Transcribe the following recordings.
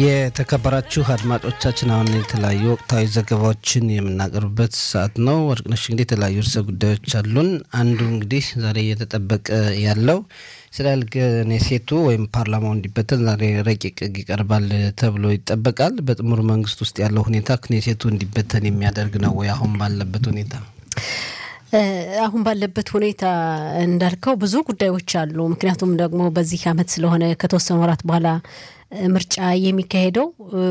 የተከበራችሁ አድማጮቻችን አሁን የተለያዩ ወቅታዊ ዘገባዎችን የምናቀርብበት ሰዓት ነው። ወርቅነሽ እንግዲህ የተለያዩ ርዕሰ ጉዳዮች አሉን። አንዱ እንግዲህ ዛሬ እየተጠበቀ ያለው እስራኤል ክኔሴቱ ወይም ፓርላማው እንዲበተን ዛሬ ረቂቅ ሕግ ይቀርባል ተብሎ ይጠበቃል። በጥምሩ መንግስት ውስጥ ያለው ሁኔታ ክኔሴቱ እንዲበተን የሚያደርግ ነው ወይ? አሁን ባለበት ሁኔታ አሁን ባለበት ሁኔታ እንዳልከው ብዙ ጉዳዮች አሉ። ምክንያቱም ደግሞ በዚህ አመት ስለሆነ ከተወሰኑ ወራት በኋላ ምርጫ የሚካሄደው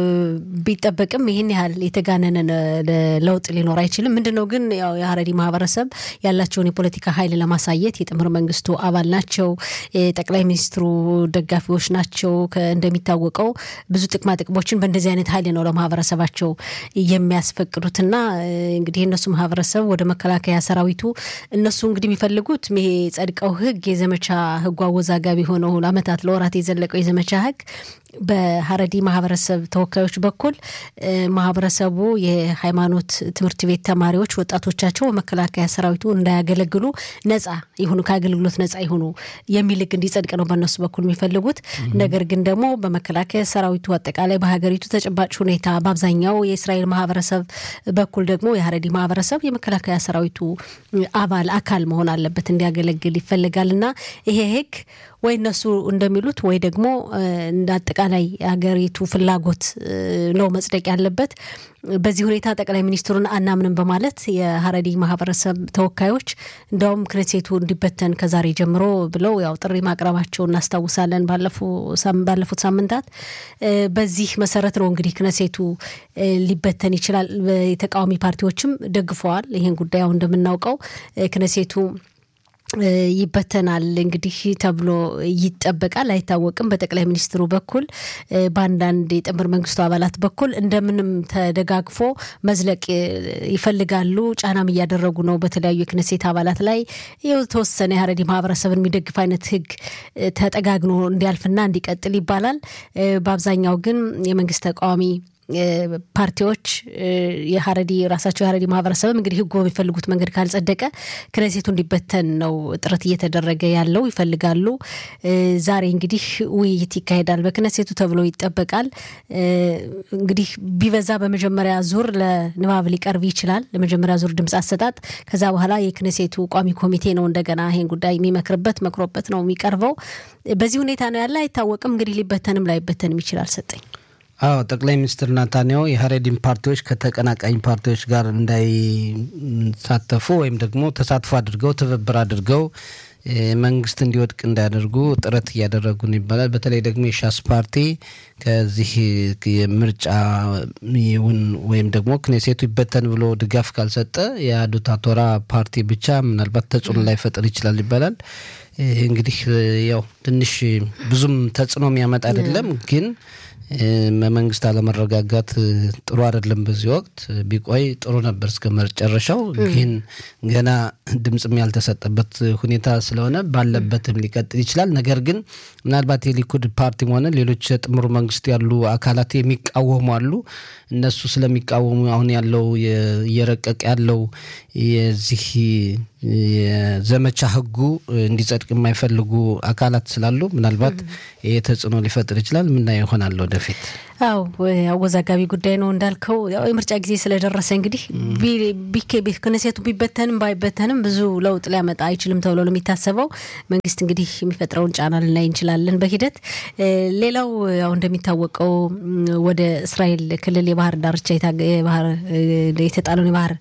ቢጠበቅም ይህን ያህል የተጋነነ ለውጥ ሊኖር አይችልም። ምንድን ነው ግን ያው የሀረሪ ማህበረሰብ ያላቸውን የፖለቲካ ኃይል ለማሳየት የጥምር መንግስቱ አባል ናቸው፣ የጠቅላይ ሚኒስትሩ ደጋፊዎች ናቸው። እንደሚታወቀው ብዙ ጥቅማ ጥቅሞችን በእንደዚህ አይነት ኃይል ነው ለማህበረሰባቸው የሚያስፈቅዱትና እንግዲህ የእነሱ ማህበረሰብ ወደ መከላከያ ሰራዊቱ እነሱ እንግዲህ የሚፈልጉት ይሄ ጸድቀው ህግ የዘመቻ ህጉ አወዛጋቢ ሆነው አመታት ለወራት የዘለቀው የዘመቻ ህግ በሀረዲ ማህበረሰብ ተወካዮች በኩል ማህበረሰቡ የሃይማኖት ትምህርት ቤት ተማሪዎች ወጣቶቻቸው በመከላከያ ሰራዊቱ እንዳያገለግሉ ነጻ ይሁኑ ከአገልግሎት ነጻ ይሁኑ የሚል ህግ እንዲጸድቅ ነው በእነሱ በኩል የሚፈልጉት። ነገር ግን ደግሞ በመከላከያ ሰራዊቱ አጠቃላይ በሀገሪቱ ተጨባጭ ሁኔታ በአብዛኛው የእስራኤል ማህበረሰብ በኩል ደግሞ የሀረዲ ማህበረሰብ የመከላከያ ሰራዊቱ አባል አካል መሆን አለበት እንዲያገለግል ይፈልጋል እና ይሄ ህግ ወይ እነሱ እንደሚሉት ወይ ደግሞ እንደ አጠቃላይ ሀገሪቱ ፍላጎት ነው መጽደቅ ያለበት። በዚህ ሁኔታ ጠቅላይ ሚኒስትሩን አናምንም በማለት የሀረሪ ማህበረሰብ ተወካዮች እንደውም ክኔሴቱ እንዲበተን ከዛሬ ጀምሮ ብለው ያው ጥሪ ማቅረባቸው እናስታውሳለን ባለፉት ሳምንታት። በዚህ መሰረት ነው እንግዲህ ክኔሴቱ ሊበተን ይችላል። የተቃዋሚ ፓርቲዎችም ደግፈዋል ይህን ጉዳይ አሁን እንደምናውቀው ክኔሴቱ ይበተናል እንግዲህ ተብሎ ይጠበቃል። አይታወቅም። በጠቅላይ ሚኒስትሩ በኩል በአንዳንድ የጥምር መንግስቱ አባላት በኩል እንደምንም ተደጋግፎ መዝለቅ ይፈልጋሉ። ጫናም እያደረጉ ነው በተለያዩ የክነሴት አባላት ላይ የተወሰነ የሀረሪ ማህበረሰብን የሚደግፍ አይነት ህግ ተጠጋግኖ እንዲያልፍና እንዲቀጥል ይባላል። በአብዛኛው ግን የመንግስት ተቃዋሚ ፓርቲዎች የሀረዲ ራሳቸው የሀረዲ ማህበረሰብም እንግዲህ ህጉ በሚፈልጉት መንገድ ካልጸደቀ ክኔሴቱ እንዲበተን ነው ጥረት እየተደረገ ያለው ይፈልጋሉ። ዛሬ እንግዲህ ውይይት ይካሄዳል በክኔሴቱ ተብሎ ይጠበቃል። እንግዲህ ቢበዛ በመጀመሪያ ዙር ለንባብ ሊቀርብ ይችላል። ለመጀመሪያ ዙር ድምፅ አሰጣጥ። ከዛ በኋላ የክኔሴቱ ቋሚ ኮሚቴ ነው እንደገና ይሄን ጉዳይ የሚመክርበት መክሮበት ነው የሚቀርበው። በዚህ ሁኔታ ነው ያለ። አይታወቅም እንግዲህ ሊበተንም ላይበተንም ይችላል። ሰጠኝ አዎ ጠቅላይ ሚኒስትር ናታንያሁ የሀሬዲን ፓርቲዎች ከተቀናቃኝ ፓርቲዎች ጋር እንዳይሳተፉ ወይም ደግሞ ተሳትፎ አድርገው ትብብር አድርገው መንግስት እንዲወድቅ እንዳያደርጉ ጥረት እያደረጉ ነው ይባላል። በተለይ ደግሞ የሻስ ፓርቲ ከዚህ ምርጫ ይሁን ወይም ደግሞ ክኔሴቱ ይበተን ብሎ ድጋፍ ካልሰጠ የአዱታ ቶራ ፓርቲ ብቻ ምናልባት ተጽዕኖ ላይፈጥር ይችላል ይባላል። እንግዲህ ያው ትንሽ ብዙም ተጽዕኖ የሚያመጣ አይደለም ግን በመንግስት አለመረጋጋት ጥሩ አይደለም። በዚህ ወቅት ቢቆይ ጥሩ ነበር እስከ መጨረሻው። ግን ገና ድምፅም ያልተሰጠበት ሁኔታ ስለሆነ ባለበትም ሊቀጥል ይችላል። ነገር ግን ምናልባት የሊኩድ ፓርቲም ሆነ ሌሎች የጥምሩ መንግስት ያሉ አካላት የሚቃወሙ አሉ። እነሱ ስለሚቃወሙ አሁን ያለው እየረቀቅ ያለው የዚህ የዘመቻ ህጉ እንዲጸድቅ የማይፈልጉ አካላት ስላሉ ምናልባት ይህ ተጽዕኖ ሊፈጥር ይችላል። ምናየው ይሆናል ወደፊት። አው አወዛጋቢ ጉዳይ ነው እንዳልከው፣ ያው የምርጫ ጊዜ ስለደረሰ እንግዲህ ክኔሴቱ ቢበተንም ባይበተንም ብዙ ለውጥ ሊያመጣ አይችልም ተብሎ ነው የሚታሰበው። መንግስት እንግዲህ የሚፈጥረውን ጫና ልናይ እንችላለን በሂደት። ሌላው ያው እንደሚታወቀው ወደ እስራኤል ክልል የባህር ዳርቻ የተጣለውን የባህር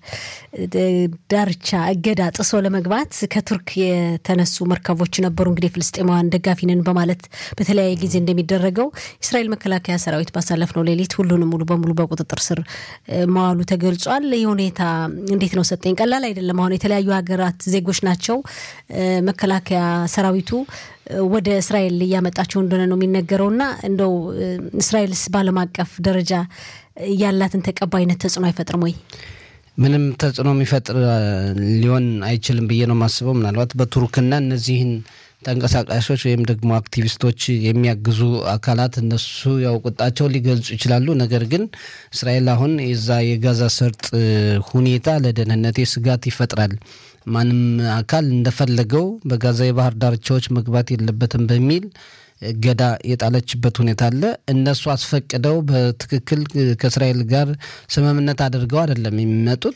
ዳርቻ እገዳ ጥሶ ለመግባት ከቱርክ የተነሱ መርከቦች ነበሩ። እንግዲህ ፍልስጤማውያን ደጋፊ ነን በማለት በተለያየ ጊዜ እንደሚደረገው የእስራኤል መከላከያ ሰራዊት ባሳለፍነው ሌሊት ሁሉንም ሙሉ በሙሉ በቁጥጥር ስር መዋሉ ተገልጿል። ይህ ሁኔታ እንዴት ነው ሰጠኝ? ቀላል አይደለም። አሁን የተለያዩ ሀገራት ዜጎች ናቸው መከላከያ ሰራዊቱ ወደ እስራኤል እያመጣቸው እንደሆነ ነው የሚነገረውና እንደው እስራኤልስ በዓለም አቀፍ ደረጃ ያላትን ተቀባይነት ተጽዕኖ አይፈጥርም ወይ? ምንም ተጽዕኖ የሚፈጥር ሊሆን አይችልም ብዬ ነው የማስበው። ምናልባት በቱርክና እነዚህን ተንቀሳቃሾች ወይም ደግሞ አክቲቪስቶች የሚያግዙ አካላት እነሱ ያው ቁጣቸውን ሊገልጹ ይችላሉ። ነገር ግን እስራኤል አሁን የዛ የጋዛ ሰርጥ ሁኔታ ለደህንነቴ ስጋት ይፈጥራል፣ ማንም አካል እንደፈለገው በጋዛ የባህር ዳርቻዎች መግባት የለበትም በሚል እገዳ የጣለችበት ሁኔታ አለ። እነሱ አስፈቅደው በትክክል ከእስራኤል ጋር ስምምነት አድርገው አይደለም የሚመጡት።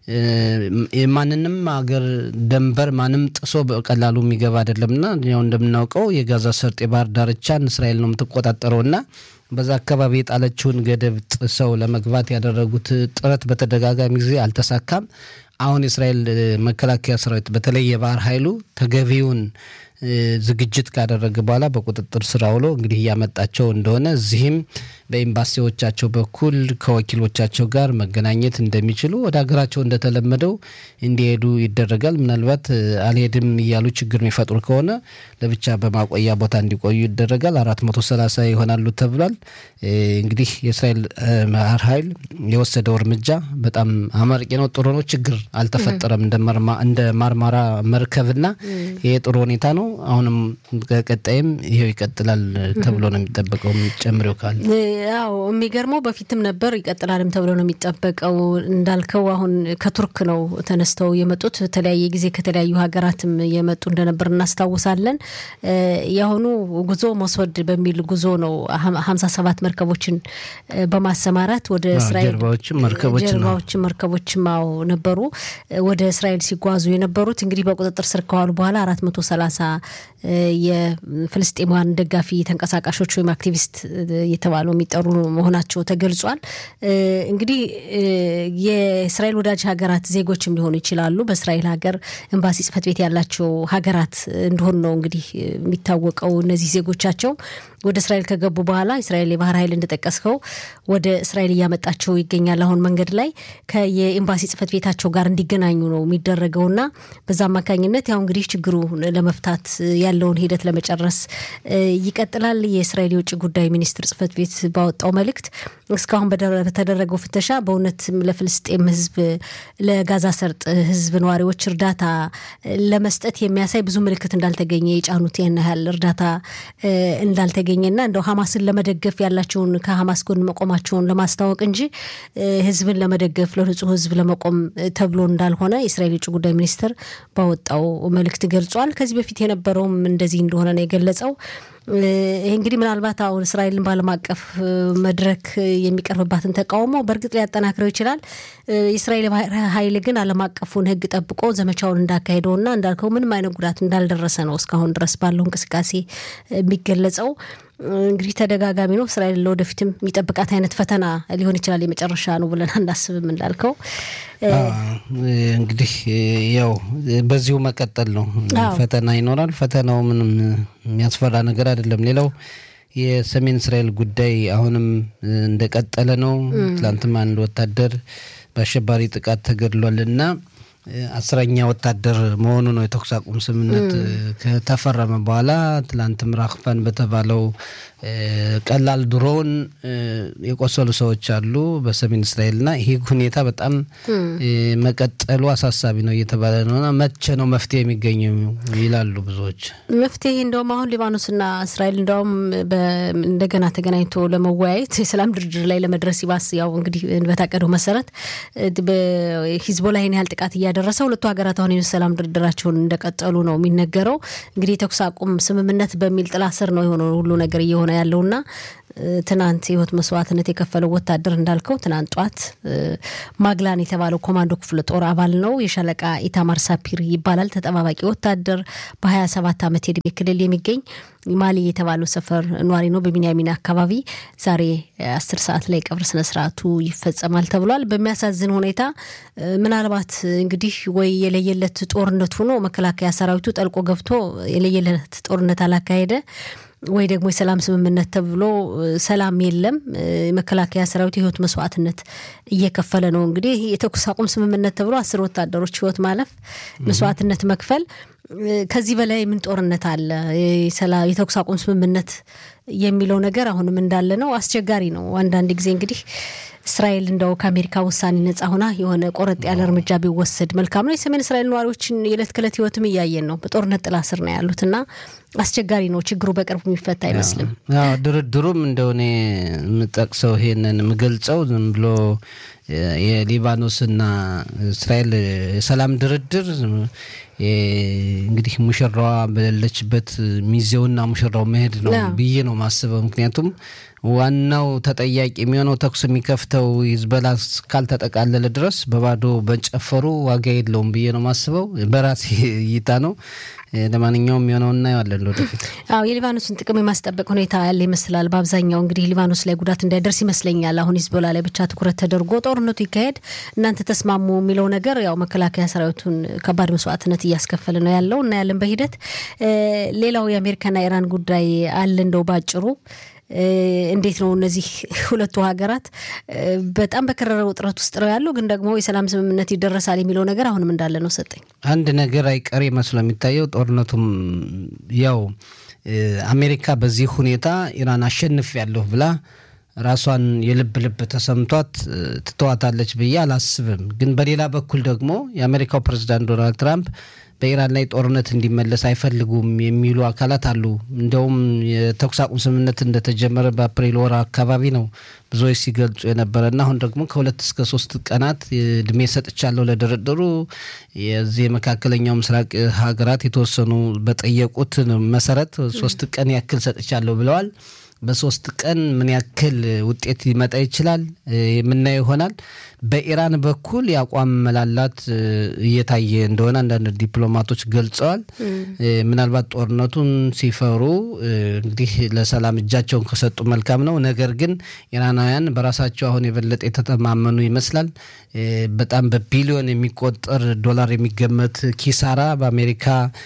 የማንንም ሀገር ደንበር ማንም ጥሶ በቀላሉ የሚገባ አይደለምና ያው እንደምናውቀው የጋዛ ሰርጥ የባህር ዳርቻን እስራኤል ነው የምትቆጣጠረውና በዛ አካባቢ የጣለችውን ገደብ ጥሰው ለመግባት ያደረጉት ጥረት በተደጋጋሚ ጊዜ አልተሳካም። አሁን የእስራኤል መከላከያ ሰራዊት በተለይ የባህር ኃይሉ ተገቢውን ዝግጅት ካደረገ በኋላ በቁጥጥር ስር አውሎ እንግዲህ እያመጣቸው እንደሆነ እዚህም በኤምባሲዎቻቸው በኩል ከወኪሎቻቸው ጋር መገናኘት እንደሚችሉ ወደ ሀገራቸው እንደተለመደው እንዲሄዱ ይደረጋል። ምናልባት አልሄድም እያሉ ችግር የሚፈጥሩ ከሆነ ለብቻ በማቆያ ቦታ እንዲቆዩ ይደረጋል። አራት መቶ ሰላሳ ይሆናሉ ተብሏል። እንግዲህ የእስራኤል ባህር ኃይል የወሰደው እርምጃ በጣም አመርቂ ነው፣ ጥሩ ነው። ችግር አልተፈጠረም እንደ ማርማራ መርከብና ይሄ ጥሩ ሁኔታ ነው። አሁንም ከቀጣይም ይሄው ይቀጥላል ተብሎ ነው የሚጠበቀው። ጨምሬው ካለ ያው የሚገርመው በፊትም ነበር ይቀጥላልም ተብሎ ነው የሚጠበቀው። እንዳልከው አሁን ከቱርክ ነው ተነስተው የመጡት የተለያየ ጊዜ ከተለያዩ ሀገራትም የመጡ እንደነበር እናስታውሳለን። የአሁኑ ጉዞ መስወድ በሚል ጉዞ ነው ሀምሳ ሰባት መርከቦችን በማሰማራት ወደ እስራኤል ጀልባዎችም መርከቦችም አዎ ነበሩ ወደ እስራኤል ሲጓዙ የነበሩት እንግዲህ በቁጥጥር ስር ከዋሉ በኋላ አራት መቶ ሰላሳ የፍልስጤማውያን ደጋፊ ተንቀሳቃሾች ወይም አክቲቪስት የተባሉ የሚጠሩ መሆናቸው ተገልጿል። እንግዲህ የእስራኤል ወዳጅ ሀገራት ዜጎችም ሊሆኑ ይችላሉ። በእስራኤል ሀገር ኤምባሲ ጽሕፈት ቤት ያላቸው ሀገራት እንደሆኑ ነው እንግዲህ የሚታወቀው። እነዚህ ዜጎቻቸው ወደ እስራኤል ከገቡ በኋላ እስራኤል የባህር ኃይል እንደጠቀስከው ወደ እስራኤል እያመጣቸው ይገኛል። አሁን መንገድ ላይ ከየኤምባሲ ጽሕፈት ቤታቸው ጋር እንዲገናኙ ነው የሚደረገውና በዛ አማካኝነት ያው እንግዲህ ችግሩ ለመፍታት ያለውን ሂደት ለመጨረስ ይቀጥላል። የእስራኤል የውጭ ጉዳይ ሚኒስትር ጽሕፈት ቤት ባወጣው መልእክት እስካሁን በተደረገው ፍተሻ በእውነትም ለፍልስጤም ሕዝብ ለጋዛ ሰርጥ ሕዝብ ነዋሪዎች እርዳታ ለመስጠት የሚያሳይ ብዙ ምልክት እንዳልተገኘ የጫኑት ያን ያህል እርዳታ እንዳልተገኘና እንደው ሀማስን ለመደገፍ ያላቸውን ከሀማስ ጎን መቆማቸውን ለማስታወቅ እንጂ ሕዝብን ለመደገፍ ለንጹህ ሕዝብ ለመቆም ተብሎ እንዳልሆነ የእስራኤል የውጭ ጉዳይ ሚኒስትር ባወጣው መልእክት ገልጿል። ከዚህ በፊት የነበረውም እንደዚህ እንደሆነ ነው የገለጸው። ይህ እንግዲህ ምናልባት አሁን እስራኤልን በዓለም አቀፍ መድረክ የሚቀርብባትን ተቃውሞ በእርግጥ ሊያጠናክረው ይችላል። የእስራኤል ኃይል ግን ዓለም አቀፉን ሕግ ጠብቆ ዘመቻውን እንዳካሄደውና እንዳልከው ምንም አይነት ጉዳት እንዳልደረሰ ነው እስካሁን ድረስ ባለው እንቅስቃሴ የሚገለጸው። እንግዲህ ተደጋጋሚ ነው። እስራኤል ለወደፊትም የሚጠብቃት አይነት ፈተና ሊሆን ይችላል። የመጨረሻ ነው ብለን አናስብም እንዳልከው እንግዲህ ያው በዚሁ መቀጠል ነው። ፈተና ይኖራል። ፈተናው ምንም የሚያስፈራ ነገር አይደለም። ሌላው የሰሜን እስራኤል ጉዳይ አሁንም እንደቀጠለ ነው። ትላንትም አንድ ወታደር በአሸባሪ ጥቃት ተገድሏል እና አስረኛ ወታደር መሆኑ ነው። የተኩስ አቁም ስምምነት ከተፈረመ በኋላ ትላንትም ራክፋን በተባለው ቀላል ድሮን የቆሰሉ ሰዎች አሉ በሰሜን እስራኤልና ይህ ሁኔታ በጣም መቀጠሉ አሳሳቢ ነው እየተባለ ነውና መቼ ነው መፍትሄ የሚገኘው ይላሉ ብዙዎች። መፍትሄ እንደውም አሁን ሊባኖስና እስራኤል እንደውም እንደገና ተገናኝቶ ለመወያየት የሰላም ድርድር ላይ ለመድረስ ይባስ ያው እንግዲህ በታቀደው መሰረት ሂዝቦላ ይህን ያህል ጥቃት እያደረሰ ሁለቱ ሀገራት አሁን የሰላም ድርድራቸውን እንደቀጠሉ ነው የሚነገረው። እንግዲህ የተኩስ አቁም ስምምነት በሚል ጥላ ስር ነው የሆነ ሁሉ ነገር እየሆነ ያለውና ትናንት የህይወት መስዋዕትነት የከፈለው ወታደር እንዳልከው ትናንት ጧት ማግላን የተባለው ኮማንዶ ክፍለ ጦር አባል ነው። የሻለቃ ኢታማር ሳፒር ይባላል። ተጠባባቂ ወታደር በሀያ ሰባት ዓመት የዕድሜ ክልል የሚገኝ ማሊ የተባለው ሰፈር ኗሪ ነው። በቢንያሚን አካባቢ ዛሬ አስር ሰዓት ላይ ቀብር ስነስርዓቱ ይፈጸማል ተብሏል። በሚያሳዝን ሁኔታ ምናልባት እንግዲህ ወይ የለየለት ጦርነት ሆኖ መከላከያ ሰራዊቱ ጠልቆ ገብቶ የለየለት ጦርነት አላካሄደ ወይ ደግሞ የሰላም ስምምነት ተብሎ ሰላም የለም። የመከላከያ ሰራዊት የህይወት መስዋዕትነት እየከፈለ ነው። እንግዲህ የተኩስ አቁም ስምምነት ተብሎ አስር ወታደሮች ህይወት ማለፍ መስዋዕትነት መክፈል ከዚህ በላይ ምን ጦርነት አለ? የተኩስ አቁም ስምምነት የሚለው ነገር አሁንም እንዳለ ነው። አስቸጋሪ ነው። አንዳንድ ጊዜ እንግዲህ እስራኤል እንደው ከአሜሪካ ውሳኔ ነጻ ሆና የሆነ ቆረጥ ያለ እርምጃ ቢወሰድ መልካም ነው። የሰሜን እስራኤል ነዋሪዎችን የዕለት ከዕለት ህይወትም እያየን ነው። በጦርነት ጥላ ስር ነው ያሉት እና አስቸጋሪ ነው። ችግሩ በቅርቡ የሚፈታ አይመስልም። ድርድሩም እንደሆነ የምጠቅሰው ይሄንን የምገልጸው ዝም ብሎ የሊባኖስና እስራኤል የሰላም ድርድር እንግዲህ ሙሽራዋ በሌለችበት ሚዜውና ሙሽራው መሄድ ነው ብዬ ነው ማስበው። ምክንያቱም ዋናው ተጠያቂ የሚሆነው ተኩስ የሚከፍተው ሂዝቦላ ካልተጠቃለለ ድረስ በባዶ በጨፈሩ ዋጋ የለውም ብዬ ነው ማስበው። በራሴ እይታ ነው። ለማንኛውም የሆነው እናየዋለን ወደፊት። አዎ የሊባኖስን ጥቅም የማስጠበቅ ሁኔታ ያለ ይመስላል። በአብዛኛው እንግዲህ ሊባኖስ ላይ ጉዳት እንዳይደርስ ይመስለኛል። አሁን ሂዝቦላ ላይ ብቻ ትኩረት ተደርጎ ጦርነቱ ይካሄድ፣ እናንተ ተስማሙ የሚለው ነገር ያው መከላከያ ሰራዊቱን ከባድ መስዋዕትነት እያስከፈለ ነው ያለው እና ያለን በሂደት ሌላው የአሜሪካና ኢራን ጉዳይ አለ እንደው ባጭሩ እንዴት ነው እነዚህ ሁለቱ ሀገራት በጣም በከረረ ውጥረት ውስጥ ነው ያለው፣ ግን ደግሞ የሰላም ስምምነት ይደረሳል የሚለው ነገር አሁንም እንዳለ ነው። ሰጠኝ አንድ ነገር አይቀሬ መስሎ የሚታየው ጦርነቱም ያው አሜሪካ በዚህ ሁኔታ ኢራን አሸንፍ ያለሁ ብላ ራሷን የልብ ልብ ተሰምቷት ትተዋታለች ብዬ አላስብም። ግን በሌላ በኩል ደግሞ የአሜሪካው ፕሬዚዳንት ዶናልድ ትራምፕ በኢራን ላይ ጦርነት እንዲመለስ አይፈልጉም የሚሉ አካላት አሉ። እንደውም የተኩስ አቁም ስምምነት እንደተጀመረ በአፕሪል ወር አካባቢ ነው ብዙዎች ሲገልጹ የነበረና አሁን ደግሞ ከሁለት እስከ ሶስት ቀናት እድሜ ሰጥቻለሁ ለድርድሩ የዚህ የመካከለኛው ምስራቅ ሀገራት የተወሰኑ በጠየቁት መሰረት ሶስት ቀን ያክል ሰጥቻለሁ ብለዋል። በሶስት ቀን ምን ያክል ውጤት ሊመጣ ይችላል የምናየው ይሆናል። በኢራን በኩል የአቋም መላላት እየታየ እንደሆነ አንዳንድ ዲፕሎማቶች ገልጸዋል። ምናልባት ጦርነቱን ሲፈሩ እንግዲህ ለሰላም እጃቸውን ከሰጡ መልካም ነው። ነገር ግን ኢራናውያን በራሳቸው አሁን የበለጠ የተተማመኑ ይመስላል። በጣም በቢሊዮን የሚቆጠር ዶላር የሚገመት ኪሳራ በአሜሪካ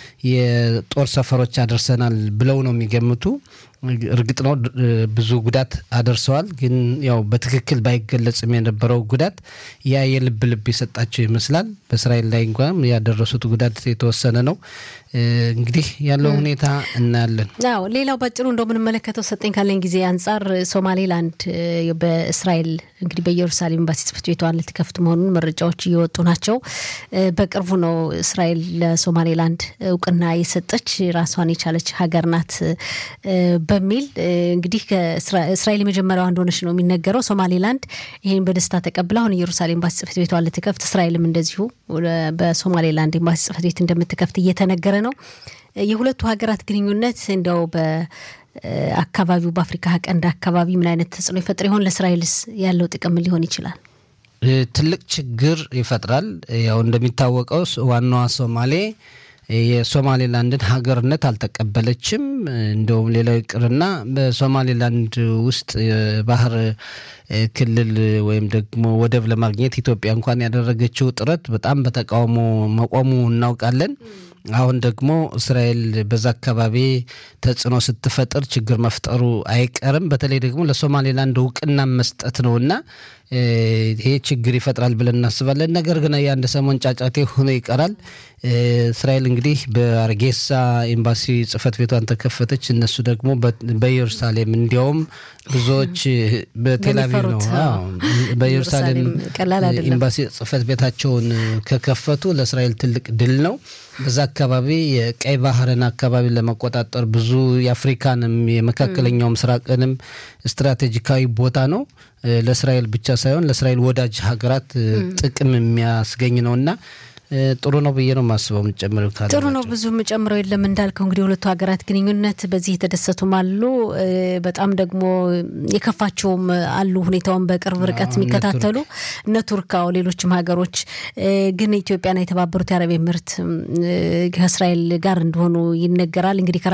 የጦር ሰፈሮች አደርሰናል ብለው ነው የሚገምቱ። እርግጥ ነው ብዙ ጉዳት አደርሰዋል። ግን ያው በትክክል ባይገለጽም የነበረው ጉዳት ያ የልብ ልብ የሰጣቸው ይመስላል። በእስራኤል ላይ እንኳን ያደረሱት ጉዳት የተወሰነ ነው። እንግዲህ ያለው ሁኔታ እናያለን። አዎ ሌላው ባጭሩ እንደው የምንመለከተው ሰጠኝ ካለኝ ጊዜ አንጻር ሶማሌላንድ በእስራኤል እንግዲህ በኢየሩሳሌም ኤምባሲ ጽሕፈት ቤቷን ልትከፍት መሆኑን መረጃዎች እየወጡ ናቸው። በቅርቡ ነው እስራኤል ለሶማሌላንድ እውቅና የሰጠች ራሷን የቻለች ሀገር ናት በሚል እንግዲህ እስራኤል የመጀመሪያዋ እንደሆነች ነው የሚነገረው። ሶማሌላንድ ይህን በደስታ ተቀብላ አሁን ኢየሩሳሌም ኤምባሲ ጽሕፈት ቤቷን ልትከፍት፣ እስራኤልም እንደዚሁ በሶማሌላንድ ኤምባሲ ጽሕፈት ቤት እንደምትከፍት እየተነገረ ነው። የሁለቱ ሀገራት ግንኙነት እንደው በአካባቢው በአፍሪካ ቀንድ አካባቢ ምን አይነት ተጽዕኖ ይፈጥር ይሆን? ለእስራኤልስ ያለው ጥቅም ሊሆን ይችላል? ትልቅ ችግር ይፈጥራል። ያው እንደሚታወቀው ዋናዋ ሶማሌ የሶማሌላንድን ሀገርነት አልተቀበለችም። እንደውም ሌላው ይቅርና በሶማሌላንድ ውስጥ የባህር ክልል ወይም ደግሞ ወደብ ለማግኘት ኢትዮጵያ እንኳን ያደረገችው ጥረት በጣም በተቃውሞ መቆሙ እናውቃለን። አሁን ደግሞ እስራኤል በዛ አካባቢ ተጽዕኖ ስትፈጥር ችግር መፍጠሩ አይቀርም። በተለይ ደግሞ ለሶማሌላንድ እውቅና መስጠት ነው እና ይሄ ችግር ይፈጥራል ብለን እናስባለን። ነገር ግን የአንድ ሰሞን ጫጫቴ ሆኖ ይቀራል። እስራኤል እንግዲህ በአርጌሳ ኤምባሲ ጽሕፈት ቤቷን ተከፈተች። እነሱ ደግሞ በኢየሩሳሌም እንዲያውም ብዙዎች በቴልአቪቭ ነው በኢየሩሳሌም ኤምባሲ ጽሕፈት ቤታቸውን ከከፈቱ ለእስራኤል ትልቅ ድል ነው። በዛ አካባቢ የቀይ ባህርን አካባቢ ለመቆጣጠር ብዙ የአፍሪካንም የመካከለኛው ምስራቅንም ስትራቴጂካዊ ቦታ ነው። ለእስራኤል ብቻ ሳይሆን ለእስራኤል ወዳጅ ሀገራት ጥቅም የሚያስገኝ ነው እና ጥሩ ነው ብዬ ነው የማስበው። የምጨምረው ካለ ጥሩ ነው። ብዙ የምጨምረው የለም እንዳልከው እንግዲህ የሁለቱ ሀገራት ግንኙነት በዚህ የተደሰቱም አሉ፣ በጣም ደግሞ የከፋቸውም አሉ። ሁኔታውን በቅርብ ርቀት የሚከታተሉ እነ ቱርካው፣ ሌሎችም ሀገሮች ግን ኢትዮጵያና የተባበሩት የአረብ ኤምሬት ከእስራኤል ጋር እንደሆኑ ይነገራል። እንግዲህ